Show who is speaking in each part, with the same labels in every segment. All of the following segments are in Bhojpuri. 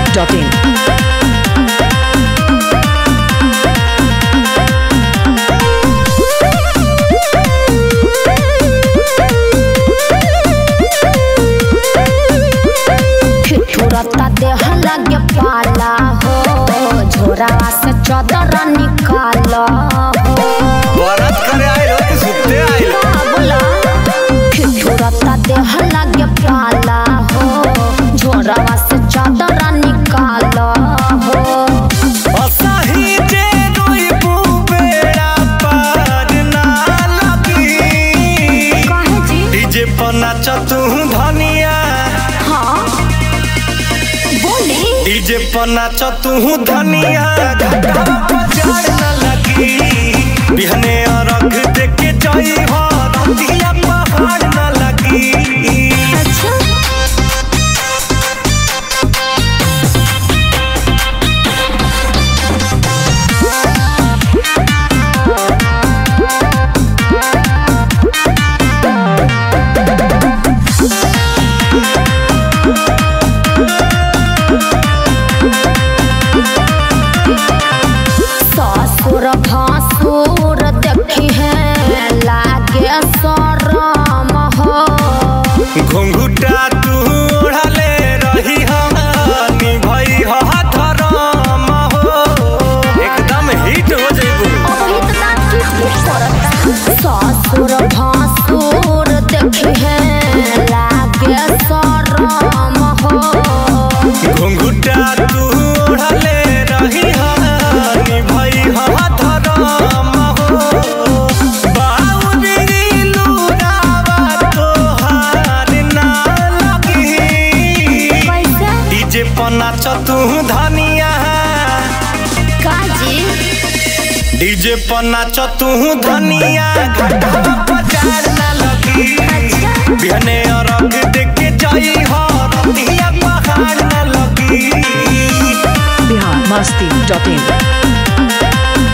Speaker 1: masti.in.
Speaker 2: ठिठुरता देह लगे पाला हो झोरावा से चदर निकाल हो
Speaker 3: बरत करे आइल हो कि सुते आइल
Speaker 2: बोला ठिठुरता देह लगे पाला हो झोरावा से चदर निकाल हो
Speaker 3: असाही जे रोई बेड़ा पार ना लगी
Speaker 2: काहे जी
Speaker 3: डीजे पर नाच तू धनिया
Speaker 2: हाँ बोली
Speaker 3: डीजे पर नाच तू धनिया घाटा बाजार ना लगी बिहने अरग देख के जाई हो रतिया पहाड़ ना लगी
Speaker 2: अच्छा ससुर भासुर देखी है लागे शरम हो
Speaker 3: घुंघुटा तू ओढ़ले रही हनी भई ह धरम हो एकदम हिट हो जइबू
Speaker 2: ससुर भासुर देखी है लागे शरम हो
Speaker 3: घुंघुटा तू ओढ़ले रही हनी भई ह धरम हो बाउरी लुरावा तोहार ना लगी
Speaker 2: कैसे
Speaker 3: डीजे पर नाच तू धनिया
Speaker 2: काजी
Speaker 3: डीजे पर नाच तू धनिया घाटा बाजार ना लगी बिहने अरग देख के जाई हो रतिया पहाड़ ना लगी
Speaker 1: Bihar masti.in.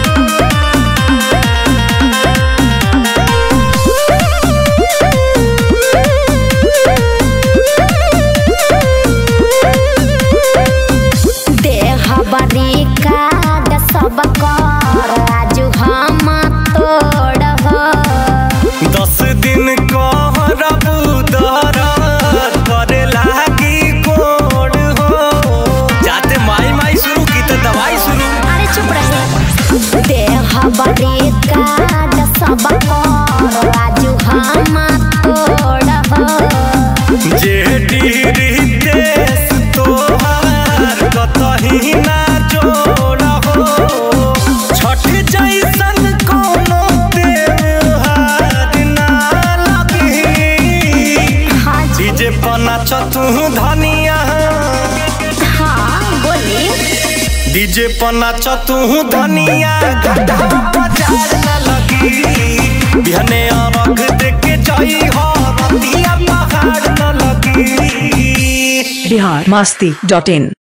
Speaker 2: देह बरी काट सब कर आज हम तोड़ हो
Speaker 3: दस दिन कहरबू दरद करे लागी कोड हो जाते माई माई शुरू की तो दवाई शुरू
Speaker 2: अरे चुप रहे देह बड़ी काट सब कर आज हम तोड़ हो
Speaker 3: जेडी देश तोहार कतही ना जोड़ हो छठ जैसन कोनो त्योहार ना लगी
Speaker 2: हाँ जी
Speaker 3: डीजे पर नाच तू धनिया
Speaker 2: हाँ बोली
Speaker 3: डीजे पर नाच तू धनिया घाटा बाजार ना लगी बिहने अरग देख के जाई हो रतिया पहाड़ ना लगी
Speaker 1: Bihar masti.in.